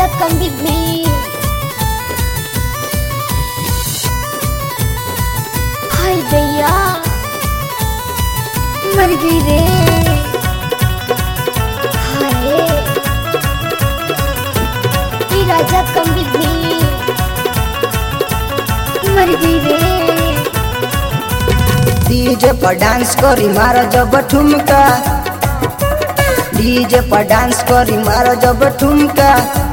com Big हाय दैया मर गई रे हाय ई राजा कम भी मर गई रे डीजे पर डांस करी मार जब ठुमका डीजे पर डांस करी मार जब ठुमका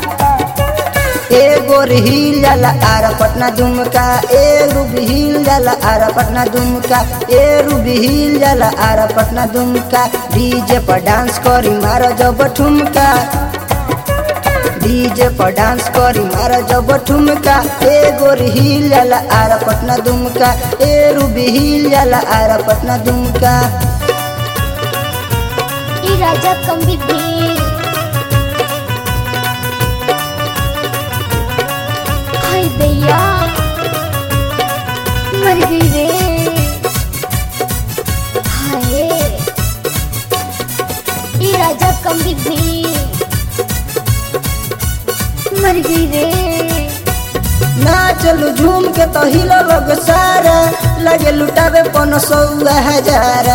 ए गोर हिल जाला आरा पटना दुमका ए रूबी हिल जाला आरा पटना दुमका ए रूबी हिल जाला आरा पटना दुमका डीजे पर डांस करी मार जब ठुमका डीजे पर डांस करी मार जब ठुमका ए गोर हिल जाला आरा पटना दुमका ए रूबी हिल जाला आरा पटना दुमका ई राजा कम भी हाय दैया मर गई रे हाय ई राजा कम भी मर गई रे ना चलू झूम के तो हिलो लोग सारा लगे लुटावे पन सौ हजार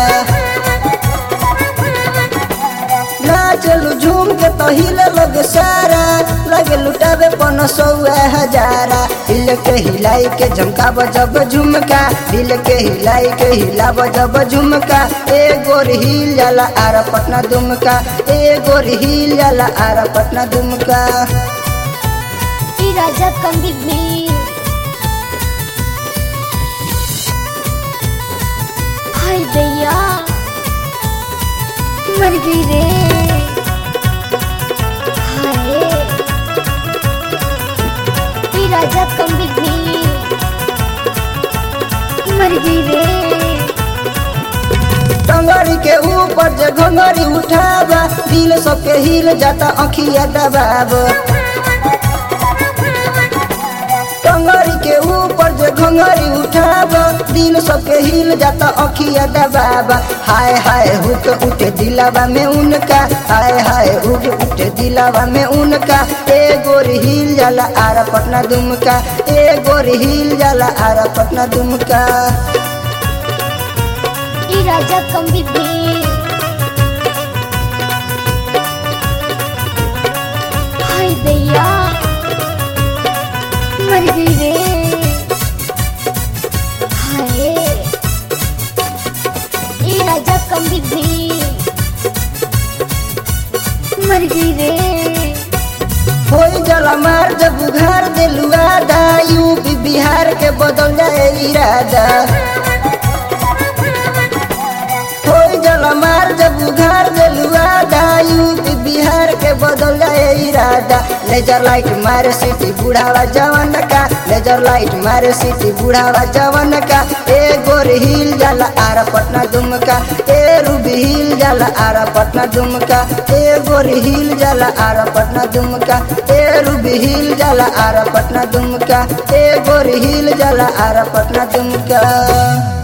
ना चलू झूम के तो हिलो लोग सारा लगे लुटावे पन सौ हजारा दिल के हिलाई के झमकाब जब झुमका दिल के हिलाई के हिलाब जब झुमका ए गोर हिल जाला आरा पटना दुमका ए गोर हिल जाला आरा पटना दुमका ई राजा कम भी हाय दैया मर गई रे हाय ई राजा कम भी मर गई रे टंगरी के ऊपर जे घंगरी उठावा दिल सबके हिल जाता अखिया दबाब टंगरी के ऊपर जे घंगरी उठावा दिल सबके हिल जाता अखिया दबाब हाय हाय हुक उठे दिलावा में उनका हाय हाय हुक उठे दिलावा में उनका ए गोरी हिल जाला आरा पटना दुमका ए गोरी हिल जाला आरा पटना दुमका ई राजा कम भी हाय दैया मर गई रे हाय ई राजा कम भी मर गई रे होई जला मार जब उघार दिलुआ दा यूपी बिहार के बदल जाए इरादा होई जला मार जब उघार दिलुआ दा यूपी बिहार के बदल जाए इरादा लेजर लाइट मारे सिटी बुढ़ावा जवन का लेजर लाइट मारे सिटी बुढ़ावा जवन का ए गोर हिल जाला आरा पटना दुमका ए रूबी हिल जाला आरा पटना दुमका ए गोर हिल जाला आरा पटना दुमका ए रूबी हिल जाला आरा पटना दुमका ए गोर हिल जाला आरा पटना दुमका